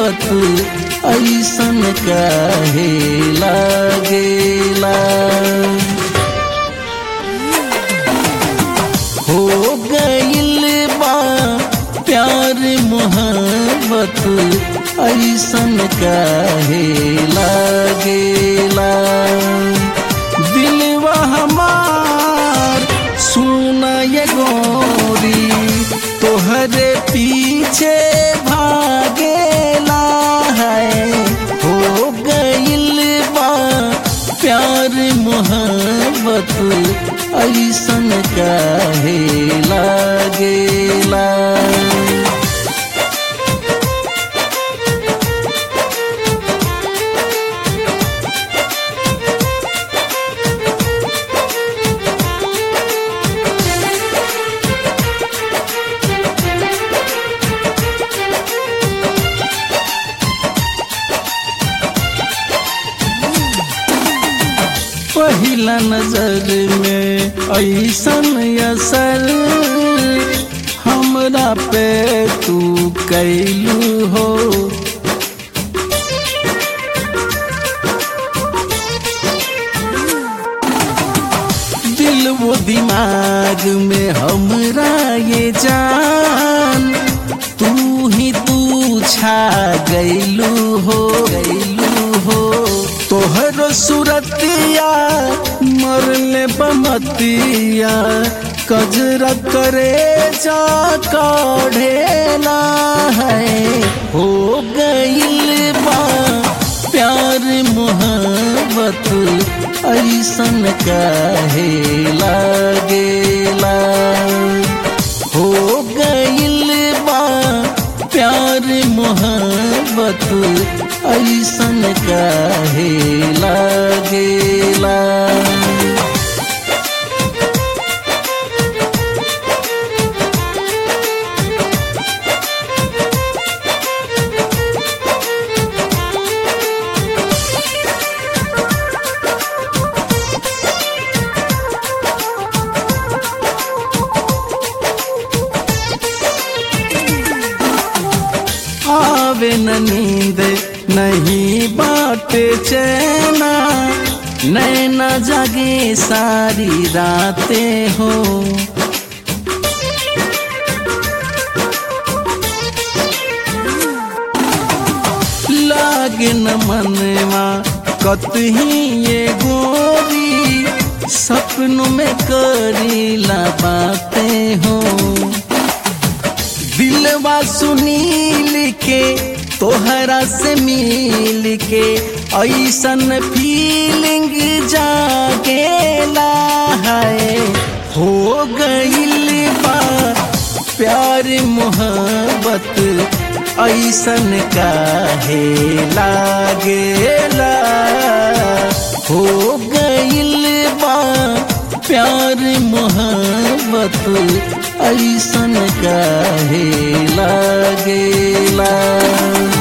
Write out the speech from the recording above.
मोहब्बत ऐसन काहे लागेला हो गइल बा प्यार मोहब्बत ऐसन काहे लागेला दिलवा हमार सुना ये गोरी तोहरे पीछे भागेला है हो गइल बा प्यार मोहब्बत ऐसन काहे लागेला पहिला नजर में ऐसन असर हमरा पे तू कैलू हो दिल वो दिमाग में हमरा ये जान तू ही तू छा गैलू हो गैलू हो तोहर सूरतिया मरले बमतिया कजरा करे जा काढ़ेला है हो गइल बा प्यार मोहब्बत ऐसन काहे लागेला हो गइल बा प्यार मोहब्बत ऐसन काहे लागेला आवे न नींद नहीं बाटे चैना नैना जागे सारी रातें हो लागे न मनवा कतही ये गोरी सपनों में करीला बातें हो दिलवा सुनील के तोहरा से मिल के ऐसन फीलिंग जागेला है हो गइल बा प्यार मोहब्बत ऐसन काहे लागेला हो गइल बा प्यार मोहब्बत ऐसन काहे लागेला